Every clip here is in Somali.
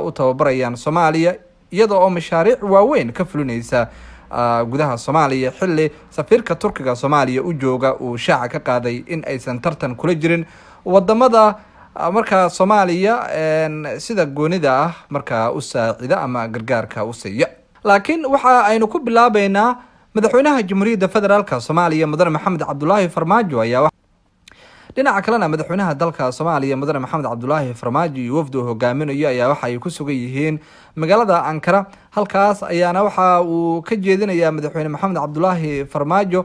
u tababarayaan soomaaliya iyada oo mashaariic waaweyn ka fulinaysa gudaha soomaaliya xili safiirka turkiga soomaaliya u jooga uu shaaca ka qaaday in aysan tartan kula jirin wadamada markaa soomaaliya sida goonida ah markaa u saacida ama gargaarka u siiya laakiin waxa aynu ku bilaabeynaa madaxweynaha jamhuuriyadda federaalk soomaaliya mudane maxamed cabdulaahi farmaajo ayaa dhinaca kalena madaxweynaha dalka soomaaliya mudane maxamed cabdulaahi farmaajo iyo wafdi uu hogaaminayo ayaa waxa ay ku sugan yihiin magaalada ankara halkaas ayaana waxa uu ka jeedinayaa madaxweyne maxamed cabdulaahi farmaajo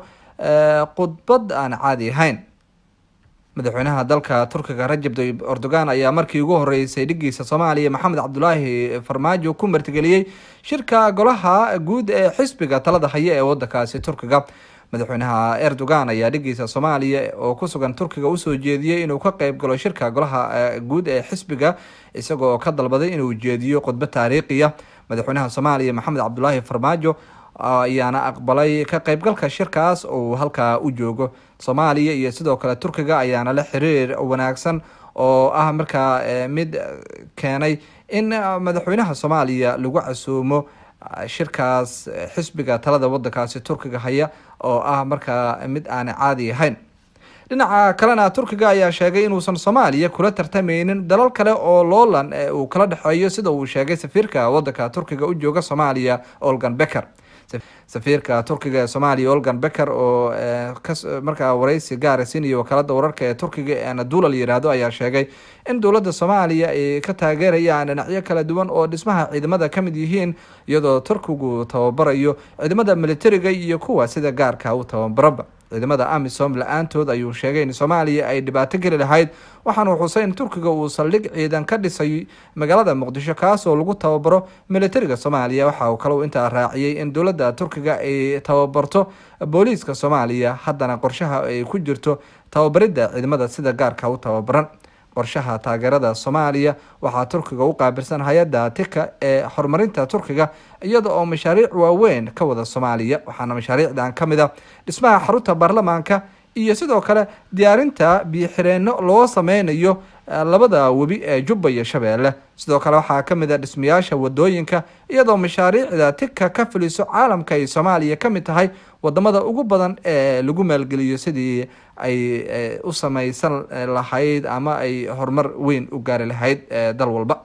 khudbad aan caadi ahayn madaxweynaha dalka turkiga rajab tayyib erdogan ayaa markii ugu horeysay dhigiisa soomaaliya maxamed cabdulaahi farmaajo ku martigeliyey shirka golaha guud ee xisbiga talada haya ee wadankaasi turkiga madaxweynaha erdogan ayaa dhigiisa soomaaliya oo ku sugan turkiga usoo jeediyey inuu ka qeyb galo shirka golaha guud ee xisbiga isagoo ka dalbaday inuu jeediyo khudbad taariikhiya madaxweynaha soomaaliya maxamed cabdulaahi farmaajo ayaana aqbalay ka qeybgalka shirkaas oo halkaa u joogo soomaaliya iyo sidoo kale turkiga ayaana la xiriir wanaagsan oo ah markaa mid keenay in madaxweynaha soomaaliya lagu casuumo shirkaas xisbiga talada wadankaasi turkiga haya oo ah markaa mid aan caadi ahayn dhinaca kalena turkiga ayaa sheegay inuusan soomaaliya kula tartameynin dalal kale oo loolan uu kala dhexeeyo sida uu sheegay safiirka wadanka turkiga u jooga soomaaliya olgan becker safiirka turkiga ee soomaaliya olgan becker oo markaa wareysi gaara siinaya wakaalada wararka ee turkiga ee anadula la yihahdo ayaa sheegay in dowladda soomaaliya ay ka taageerayaan dhinacyo kala duwan oo dhismaha ciidamada kamid yihiin iyadoo turkigu tababarayo ciidamada militariga iyo kuwa sida gaarka u tababaraba ciidamada amisom la-aantood ayuu sheegay in soomaaliya ay dhibaato geli lahayd waxaana xusay in turkiga uu saldhig ciidan ka dhisay magaalada muqdisho kaas oo lagu tababaro militariga soomaaliya waxa uu kale intaa raaciyey in dowladda turkiga ay tababarto booliiska soomaaliya haddana qorshaha ay ku jirto tababaridda ciidamada sida gaarka u tababaran qorshaha taageerada soomaaliya waxaa turkiga u qaabilsan hay-adda tika ee horumarinta turkiga iyada oo mashaariic waaweyn ka wada soomaaliya waxaana mashaariicdan ka mid a dhismaha xarunta baarlamaanka iyo sidoo kale diyaarinta biyoxireenno loo sameynayo labada webi ee jubba iyo shabeelle sidoo kale waxaa kamid a dhismayaasha wadooyinka iyadoo mashaariicda tika ka fuliso caalamka ay soomaaliya kamid tahay wadamada ugu badan ee lagu maalgeliyo sidii ay u sameysan lahayd ama ay horumar weyn u gaari lahayd dal walba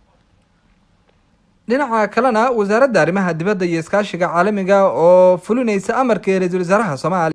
dhinaca kalena wasaaradda arrimaha dibadda iyo iskaashiga caalamiga oo fulineysa amarkii ra-iisul wasaaraha soomaaliya